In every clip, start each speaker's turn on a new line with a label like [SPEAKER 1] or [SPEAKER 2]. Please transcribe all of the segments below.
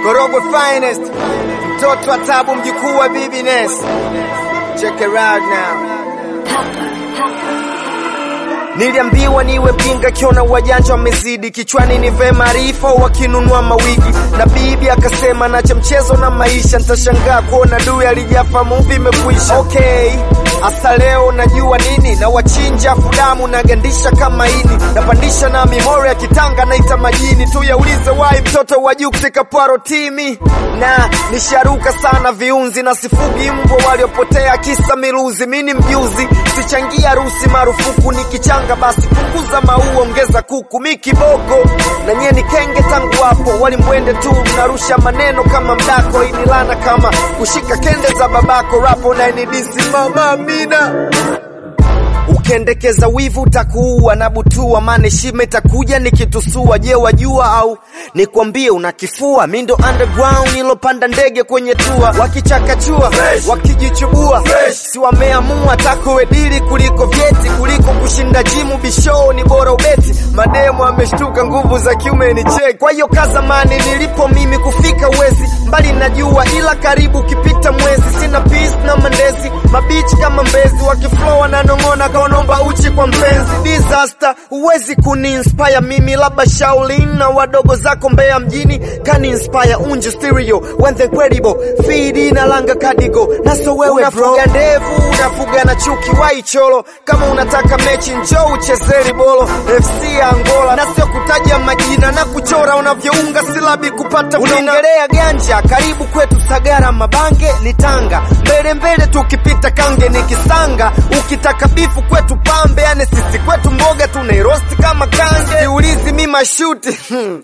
[SPEAKER 1] Korogwe finest, mtoto wa tabu, mjukuu wa Bibi Ness. Check it out now. Niliambiwa niwe mjinga kiona wajanja wamezidi kichwani nive maarifa wakinunua mawigi na bibi akasema nacha mchezo na maisha nitashangaa kuona dui alijafa muvi imekuisha okay hasa leo najua nini na wachinja fudamu nagandisha kama ini napandisha na mihoro ya kitanga naita majini tu yaulize wai mtoto wa juu kutika pwaro timi na nisharuka sana viunzi na sifugi mbwa waliopotea kisa miluzi mini mjuzi sichangia harusi marufuku nikichanga basi punguza maua ongeza kuku mi kiboko na nyie ni kenge tangu hapo walimbwende tu mnarusha maneno kama mdako inilana kama kushika kende za babako rapo na inidisi mama amina ukendekeza wivu utakuua na butua maana heshima itakuja nikitusua je wajua au nikwambie unakifua mi ndo underground ilopanda ndege kwenye tua wakichakachua wakijichubua si wameamua takowedili kuliko vyeti kuliko kushinda jimu bishoo ni bora ubeti mademo ameshtuka nguvu za kiume ni cheki kwa hiyo kazamani nilipo mimi kufika uwezi mbali najua ila karibu ukipita mwezi sina peace na mandezi mabichi kama mbezi wakiflow wananong'ona kaonomba uchi kwa mpenzi disaster huwezi kuniinspire mimi labda shaulin na wadogo zako mbea mjini kani inspire unje stereo when the incredible feed na langa kadigo naso wewe unafuga ndevu unafuga na chuki waicholo kama unataka mechi njoo uchezeri bolo fc ya angola na sio kutaja majina na kuchora unavyounga silabi kupata unaongelea ganja karibu kwetu sagara mabange ni tanga mbele mbele tukipita kange ni kisanga ukitaka bifu kwetu pambe yani sisi kwetu mboga tunairosti kama kange siulizi mi mashuti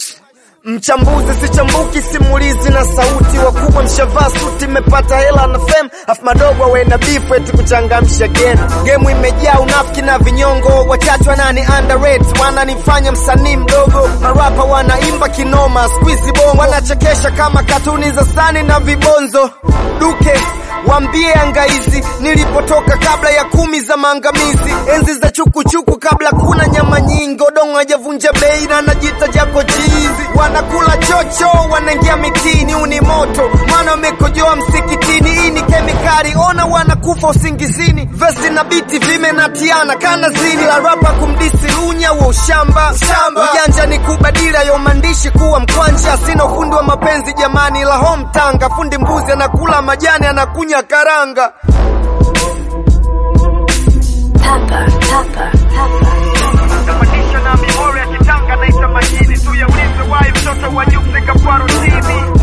[SPEAKER 1] mchambuzi sichambuki simulizi na sauti wakubwa mshavaa suti mmepata hela na fem afu madogo awena bifu eti kuchangamsha gemu gemu imejaa unafiki na vinyongo wachache wanani underrate wananifanya msanii mdogo marapa wanaimba kinoma squeezy bongo wanachekesha kama katuni za sani na vibonzo duke Wambie angaizi nilipotoka kabla ya kumi za maangamizi, enzi za chukuchuku kabla kuna nyama nyingi, odongo hajavunja bei na najita jako chizi. Wanakula chocho, wanaingia mitini, uni moto mwana wamekojoa msikitini, hii ni kemikali, ona wanakufa usingizini, vesi na biti vimenatiana kana zini la rapa kumdisi lunya wa ushamba ujanja ni kubadili ayo maandishi kuwa mkwanja, sina ufundi wa mapenzi jamani, la home tanga, fundi mbuzi anakula majani anakunya karanga
[SPEAKER 2] Papa, papa, papa.
[SPEAKER 1] napandisha na mihoro ya kitanga naita majini tu yaulize wai mtoto wa juu kutoka Pwaro TV